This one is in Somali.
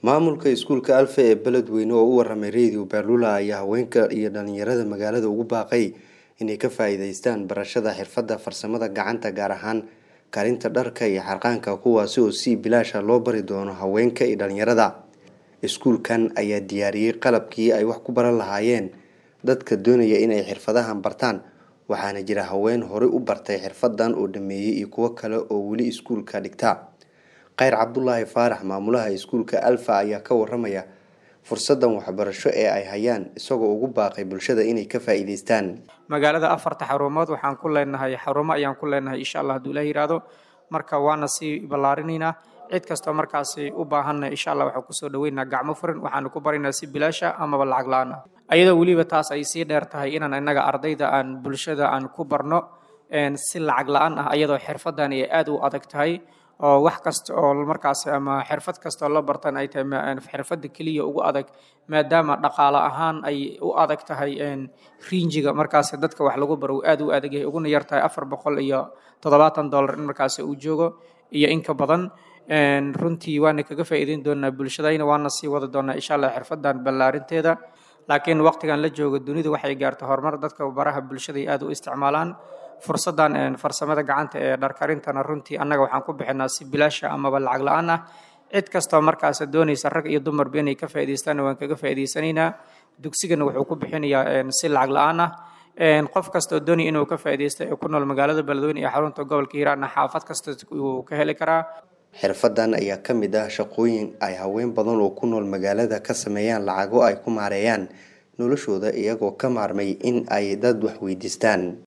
maamulka iskuulka alfa ee beledweyne oo u waramay radio baalula ayaa haweenka iyo dhalinyarada magaalada ugu baaqay inay ka faa-iideystaan barashada xirfadda farsamada gacanta gaar ahaan karinta dharka iyo xarqaanka kuwaasi oo si bilaasha loo bari doono haweenka iyo dhalinyarada iskuulkan ayaa diyaariyey qalabkii ay wax ku baran lahaayeen dadka doonaya inay xirfadahan bartaan waxaana jira haween horey u bartay xirfadan oo dhameeyey iyo kuwo kale oo weli iskuulka dhigta kheyr cabdulaahi faarax maamulaha iskuulka alfa ayaa ka waramaya fursadan waxbarasho ee ay hayaan isagoo ugu baaqay bulshada inay ka faa-iideystaan magaalada afarta xarumood waxaan ku leenahay xarumo ayaan ku leenahay insha allah haduu ilah yihahdo marka waana sii ballaarinaynaa cid kastoo markaasi u baahanna insha allah waxaan kusoo dhaweynaa gacmo furan waxaanu ku baraynaa si bilaasha amaba lacag la-aan ah ayadoo weliba taas ay sii dheer tahay inaan innaga ardayda aan bulshada aan ku barno si lacag la-aan ah ayadoo xirfadan ay aada u adag tahay oo wax kasta oo markaas ama xirfad kastaoo la bartan ay tahay xirfadda keliya ugu adag maadaama dhaqaale ahaan ay u adag tahay riinjiga markaas dadka wax lagu baro uu aada u adag yahay uguna yar tahay afar boqol iyo toddobaatan dollar in markaas uu joogo iyo in ka badan runtii waana kaga faa'iideyn doonaa bulshadayna waana sii wada doonaa insha allah xirfadan ballaarinteeda laakiin waqtigan la joogo dunidu waxay gaartay horumar dadka baraha bulshada ay aada u isticmaalaan fursadan farsamada gacanta ee dharkarintana runtii annaga waxaan ku bixinaa si bilaasha amaba lacag la-aan ah cid kastoo markaas doonaysa rag iyo dumarba inay ka faa'iideystaanna waan kaga faa'iideysanaynaa dugsigana wuxuu ku bixinayaa si lacag la-aan ah qof kastoo doonaya inuu ka faa'iideysta ee ku nool magaalada beledweyne iyo xarunta gobolka hiiraanna xaafad kasta uu ka heli karaa xirfadan ayaa ka mid ah shaqooyin ay haween badan oo ku nool magaalada ka sameeyaan lacago ay ku maareeyaan noloshooda iyagoo ka maarmay in ay dad wax weydiistaan